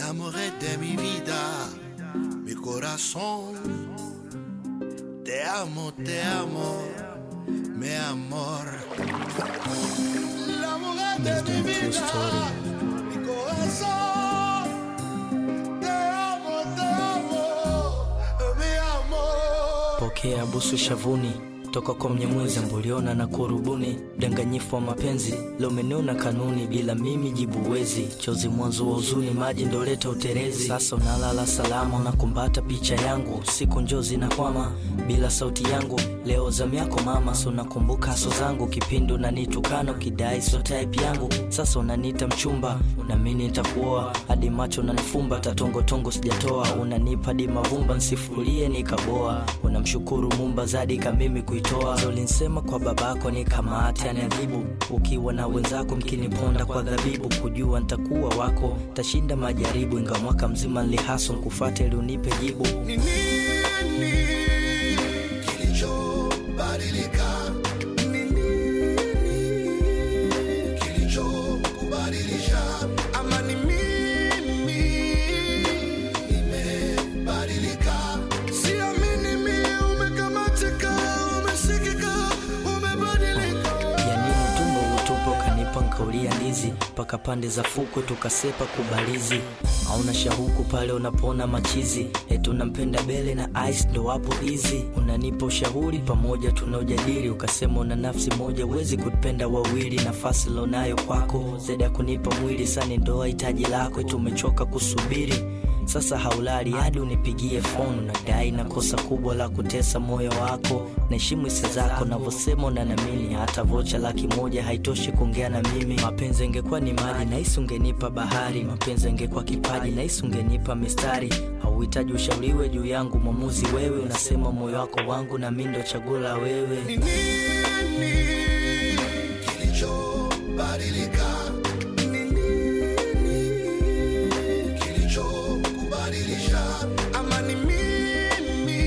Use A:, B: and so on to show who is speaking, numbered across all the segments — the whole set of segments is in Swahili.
A: amore de mi vida, mi corazón. Te amo, te amo, mi amor. La mujer de
B: Based
A: mi
B: on true
A: vida,
B: story.
A: mi corazón. Te amo, te amo, mi amor.
B: Pokea busu shavuni toka kwa Mnyamwezi amboliona na kurubuni, mdanganyifu wa mapenzi lomenona kanuni, bila mimi jibu wezi, chozi mwanzo wa huzuni, maji ndoleta uterezi. Sasa unalala salama, unakumbata picha yangu, siku njozi na kwama bila sauti yangu. Leo zamu yako mama, so nakumbuka so zangu, kipindi unanitukana ukidai so type yangu. Sasa unaniita mchumba, na mimi nitakuoa hadi macho unanifumba, tatongotongo sijatoa, unanipa hadi mavumba nsifulie nikaboa. Unamshukuru Mumba zadi kamimi kuitoa, ulinsema kwa babako ni kamate aniadhibu. Ukiwa na wenzako mkiniponda kwa dhabibu, kujua ntakuwa wako, tashinda majaribu, inga mwaka mzima nlihaso nkufate ili unipe jibu.
A: Ni nini kilichobadilika? Ni nini kilichokubadilisha? Ama ni mimi nimebadilika? Siamini mimi umekamatika, umeshikika, umebadilika.
B: yani utumbo utupo kanipa nkaulia ndizi mpaka pande za fukwe tukasepa kubalizi hauna shahuku pale unapona machizi etu nampenda bele na ice ndo wapo hizi unanipa ushauri pamoja tunaojadili ukasema una nafsi moja uwezi kupenda wawili nafasi lonayo kwako zaidi ya kunipa mwili sani ndoa hitaji lako tumechoka kusubiri sasa haulali hadi unipigie fonu nadai na kosa kubwa la kutesa moyo wako naheshimu hisia zako navyosema unanamini hata vocha laki moja haitoshi kuongea na mimi mapenzi angekuwa ni maji nahisi ungenipa bahari mapenzi angekuwa kipaji nahisi ungenipa mistari hauhitaji ushauriwe juu yangu mwamuzi wewe unasema moyo wako wangu na mi ndo chaguo la wewe
A: Ni nini kilichobadilika? Ni nini kilichokubadilisha? Ama ni mimi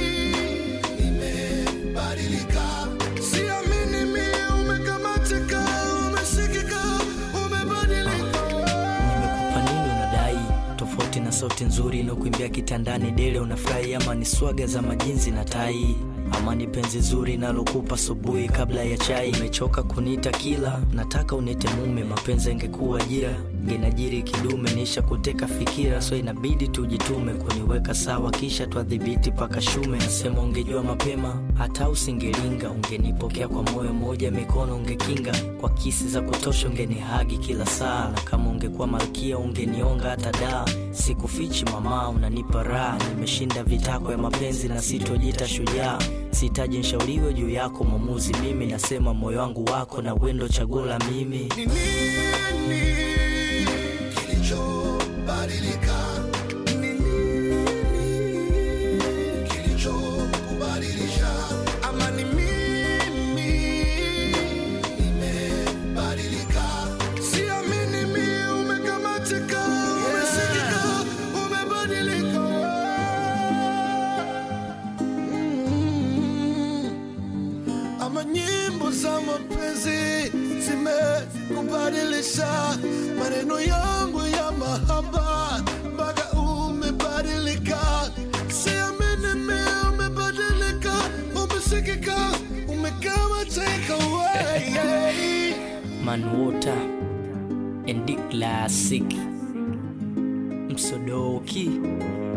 A: nimebadilika? Siamini mimi umekamatika, umeshikika, umebadilika.
B: nimekupa nini unadai tofauti na sauti nzuri inakuimbia kitandani dele unafurahi ama ni swaga za majinzi na tai ama ni penzi zuri nalokupa asubuhi kabla ya chai umechoka kuniita kila nataka unite mume mapenzi angekuwa ajira ngenajiri kidume nisha kuteka fikira so inabidi tujitume kuniweka sawa kisha twadhibiti paka shume nasema ungejua mapema hata usingelinga ungenipokea kwa moyo moja mikono ungekinga kwa kisi za kutosha ungenihagi kila saa na kama ungekuwa malkia ungenionga hata daa sikufichi mama unanipa raha nimeshinda vitako ya mapenzi na sitojita shujaa sihitaji nshauriwe juu yako mwamuzi mimi nasema moyo wangu wako na wendo chaguo la mimi
A: Ni nini kilichobadilika? Ni nini kilichokubadilisha? Ama ni mimi nimebadilika? Siamini mimi umekamatika, umeshikika, umebadilika. Mm. Ama nyimbo za mapenzi zimekubadilisha maneno yangu ya mahaba mpaka umebadilika. Siamini mimi umebadilika, umesikika, umekamatika wewe.
B: manwater and classic msodoki